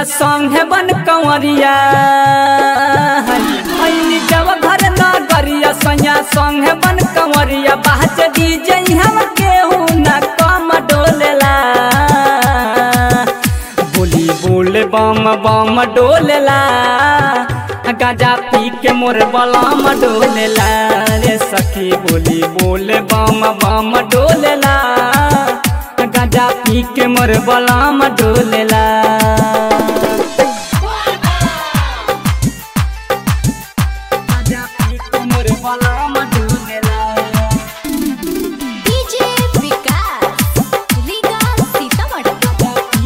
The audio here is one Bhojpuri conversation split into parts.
सैया संगे बन कंवरिया ऐनी जब घर नगरिया सैया संगे बन कंवरिया बाज डीजे हम केहू न कम डोलेला बोली बोले बम बम डोलेला गाजा पी के मोर बलम डोलेला रे सखी बोली बोले बम बम डोलेला गाजा पी के मोर बलम डोलेला गाजा पी के मोर बलम डोलेला डीजे विकास रीगा सीतामढ़ी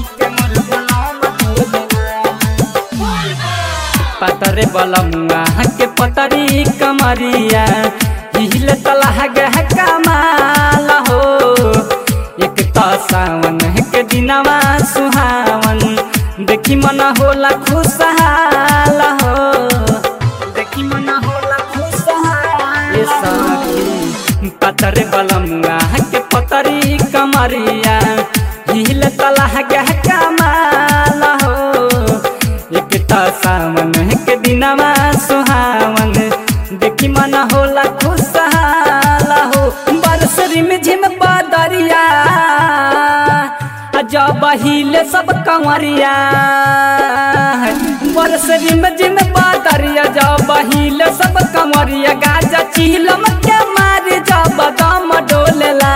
पतरे बलमुआ के पतरी कमरिया हिल तलह गह कमाल हो एक तो सावन के दिनवा सुहावन देखी मन होला खुशहाल हो देखी मन होला खुशहाल ये सखी पतरे बलमुआ के पतरी कमरिया हिल तलह गह कमाल हो एक त सावन के दिनवा सुहावन देखी मन होला खुशहाल हो बरसरी में झिम बदरिया जब हिले सब कंवरिया बरसरी में झिम बदरिया जब हिले सब कंवरिया गाजा चिलम के मारे जब दम डोलेला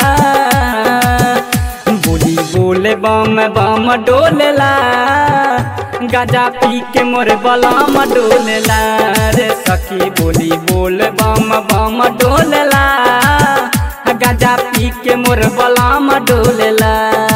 बोली बोले बम बम डोलेला गाजा पी के मोर बलम डोलेला रे सखी बोली बोले बम बम डोलेला गाजा पी के मोर बलम डोलेला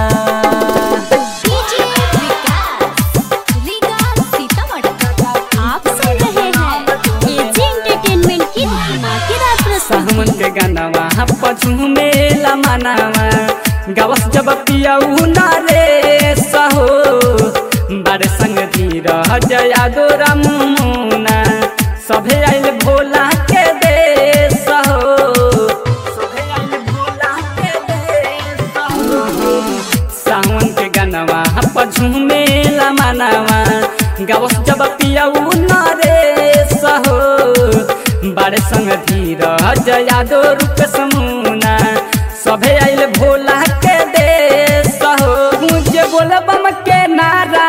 डीजे विकास रीगा सीतामढ़ी आप सुन रहे हैं एजी एंटरटेनमेंट की धमाकेदार प्रस्तुति सावन के गानावा पछुमेला मनावा गवस जब पियाऊ ना रे सहो बारे संग धीर जया गोरा मुना सभे आइल भोला के देश हो सभे आइल भोला के देश हो सावन के गानावा पछुमेला मनावा गवस जब पियाऊ ना रे सहो बारे संग धीर जया दो रूप समूना सभे आइल भोला के देश हो मुझे बोल बम के नारा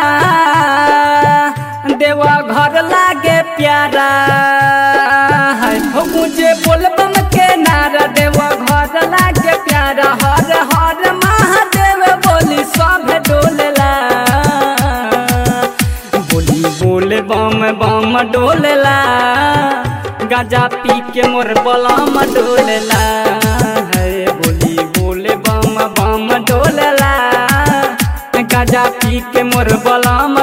देवा घर लागे प्यारा है हो मुझे बोल बम के नारा देवा घर लागे प्यारा हर हर महादेव बोली सब डोलेला बोली बोले बम बम डोलेला गाजा पी के मोर बलम डोलेला है बोली बोले बम बम डोलेला गाजा पी के मोर बलम